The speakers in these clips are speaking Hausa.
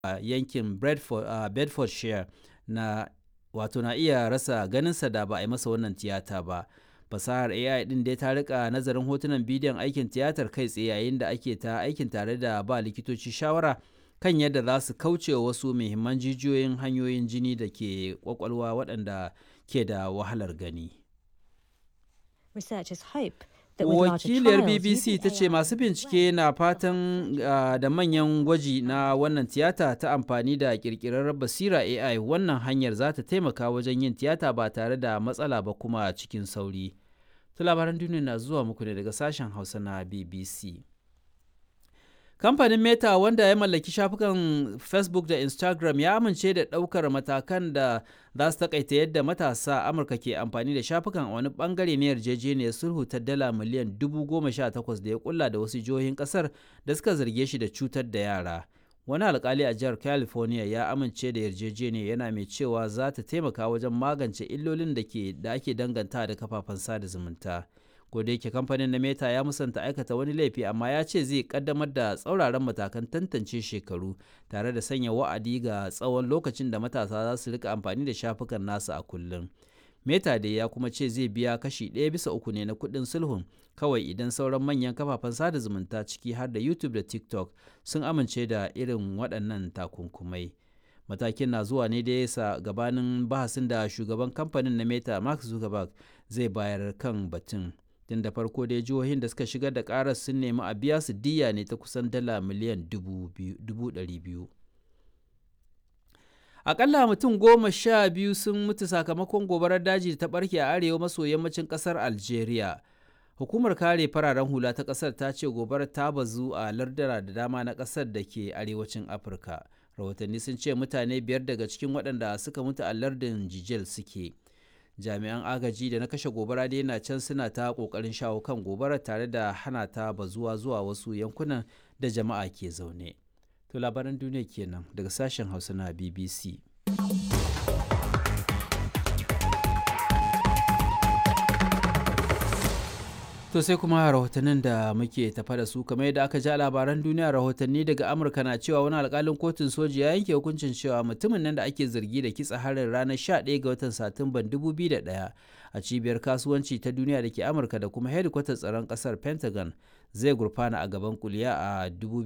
yankin bedfordshire na wato na iya rasa ganinsa da ba a yi masa wannan tiyata ba fasahar ai din dai ta rika nazarin hotunan bidiyon aikin tiyatar kai tsaye yayin da ake ta aikin tare da ba likitoci shawara kan yadda za su kauce wasu muhimman jijiyoyin hanyoyin jini da ke kwakwalwa waɗanda ke da wahalar gani Researchers hope that with larger wakiliyar trials bbc using ta ce AI masu bincike na fatan uh, da manyan gwaji na wannan tiyata ta amfani da kirkirar basira ai wannan hanyar za ta taimaka wajen yin tiyata ba tare da matsala ba kuma cikin sauri ta labaran duniya na zuwa muku ne daga sashen hausa na bbc kamfanin meta wanda ya mallaki shafukan facebook da instagram ya amince da ɗaukar matakan da za su takaita yadda matasa amurka ke amfani da shafukan a wani bangare na yarjejeniyar sulhu ta dala miliyan dubu goma sha takwas da ya kulla da wasu jihohin kasar da suka zarge shi da cutar da yara wani alkali a jihar california ya amince da yarjejeniyar yana mai cewa za ta taimaka wajen magance illolin da ke da ake danganta da kafafen sada zumunta da yake kamfanin na meta ya musanta aikata wani laifi amma ya ce zai kaddamar da tsauraran matakan tantance shekaru tare da sanya wa'adi ga tsawon lokacin da matasa za su rika amfani da shafukan nasu a kullum meta dai ya kuma ce zai biya kashi ɗaya bisa uku ne na kuɗin sulhun kawai idan sauran manyan kafafen sada zumunta ciki har da youtube da tiktok sun amince da irin waɗannan takunkumai matakin na zuwa ne da yasa gabanin bahasin da shugaban kamfanin na meta mark zuckerberg zai bayar kan batun tun da farko dai jihohin da suka shigar da karar sun nemi a biya su diya ne ta kusan dala miliyan dubu ɗari biyu akalla mutum goma sha biyu sun mutu sakamakon gobarar daji ta barke a arewa maso yammacin kasar algeria hukumar kare fararen hula ta kasar ta ce gobarar ta bazu a lardara da dama na kasar da ke arewacin afirka rahotanni sun ce mutane biyar daga cikin waɗanda suka mutu a lardin jijel suke jami'an agaji da na kashe gobara dai na can suna ta kokarin shawo kan gobara tare da hana ta bazuwa zuwa wasu yankunan da jama'a ke zaune to labaran duniya kenan daga sashen hausa na bbc To sai kuma rahotannin da muke tafa da su kamar yadda aka ja labaran duniya rahotanni daga Amurka na cewa wani alkalin kotun soji ya yanke hukuncin cewa mutumin nan da ake zargi da kitsa harin ranar 11 ga watan Satumban 2001 a cibiyar kasuwanci ta duniya da ke Amurka da kuma hedikwatar tsaron kasar Pentagon zai gurfana a gaban kuliya a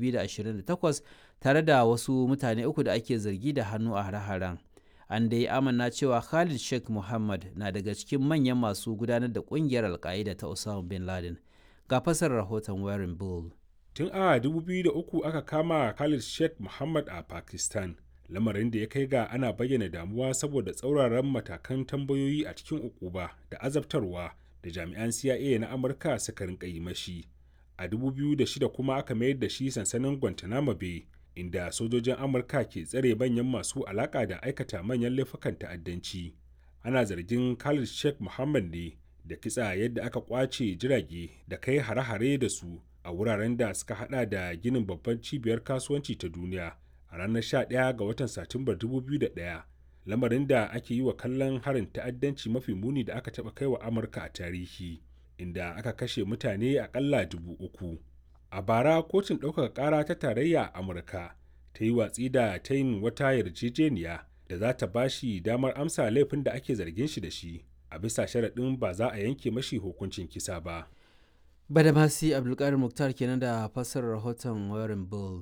2028 tare da wasu mutane uku da ake zargi da hannu a hare-haren. an dai amanna cewa Khalid Sheikh Mohammed na daga cikin manyan masu gudanar da kungiyar alka'ida ta Osama bin Laden. Ga fasar rahoton Warren Bull. Tun a 2003 aka kama Khalid Sheikh Mohammed a Pakistan, lamarin da ya kai ga ana bayyana damuwa saboda tsauraran matakan tambayoyi a cikin ukuba da azabtarwa da jami'an CIA na Amurka suka rinka yi mashi. A 2006 kuma aka mayar da shi sansanin Guantanamo Bay inda sojojin amurka ke tsare manyan masu alaka da aikata manyan laifukan ta'addanci ana zargin khalid sheikh muhammad ne da kitsa yadda aka kwace jirage da kai hare-hare da su a wuraren da suka hada da ginin babban cibiyar kasuwanci ta duniya a ranar 11 ga watan satumbar 2001 lamarin da ake yi wa kallon harin ta'addanci mafi muni da aka taba kai wa amurka a tarihi inda aka kashe mutane akalla dubu uku a bara kotun ɗaukaka ƙara ta tarayya a amurka ta yi watsi da ta yin wata yarjejeniya da za ta bashi damar amsa laifin da ake zargin shi da shi a bisa sharaɗin ba za a yanke mashi hukuncin kisa ba Badamasi Abdulkadir Muktar kenan da fassarar rahoton Warren Bull.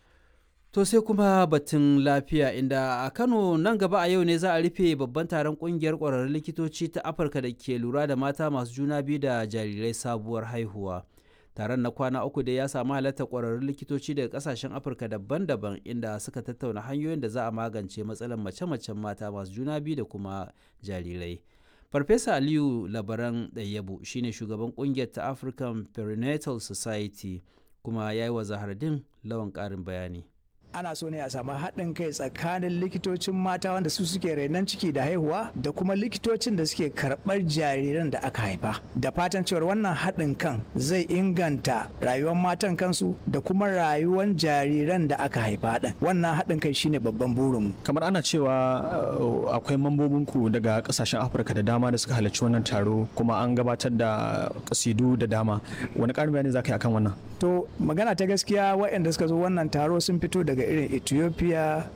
To sai kuma batun lafiya inda a Kano nan gaba a yau ne za a rufe babban taron kungiyar ƙwararrun likitoci ta Afirka da ke lura da mata masu juna biyu da jarirai sabuwar haihuwa. taron na kwana uku dai ya samu halartar kwararrun likitoci daga kasashen afirka daban-daban inda suka tattauna hanyoyin da za a magance matsalar mace-macen mata masu juna biyu da kuma jarirai farfesa aliyu labaran ɗayyabu shine shugaban kungiyar ta african perinatal society kuma ya yi wa zahardin lawan ƙarin bayani ana so ne a samu haɗin kai tsakanin likitocin mata wanda su suke rainon ciki da haihuwa da kuma likitocin da suke karɓar jariran da aka haifa da fatan cewar wannan haɗin kan zai inganta rayuwar matan kansu da kuma rayuwar jariran da aka haifa ɗin wannan haɗin kai shine babban burinmu kamar ana cewa uh, akwai mambobinku daga kasashen afirka da dama da suka halarci wannan taro kuma an gabatar da kasidu da dama wani ƙarin bayani za ka yi akan wannan to magana ta gaskiya waɗanda suka zo wannan taro sun fito daga irin ethiopia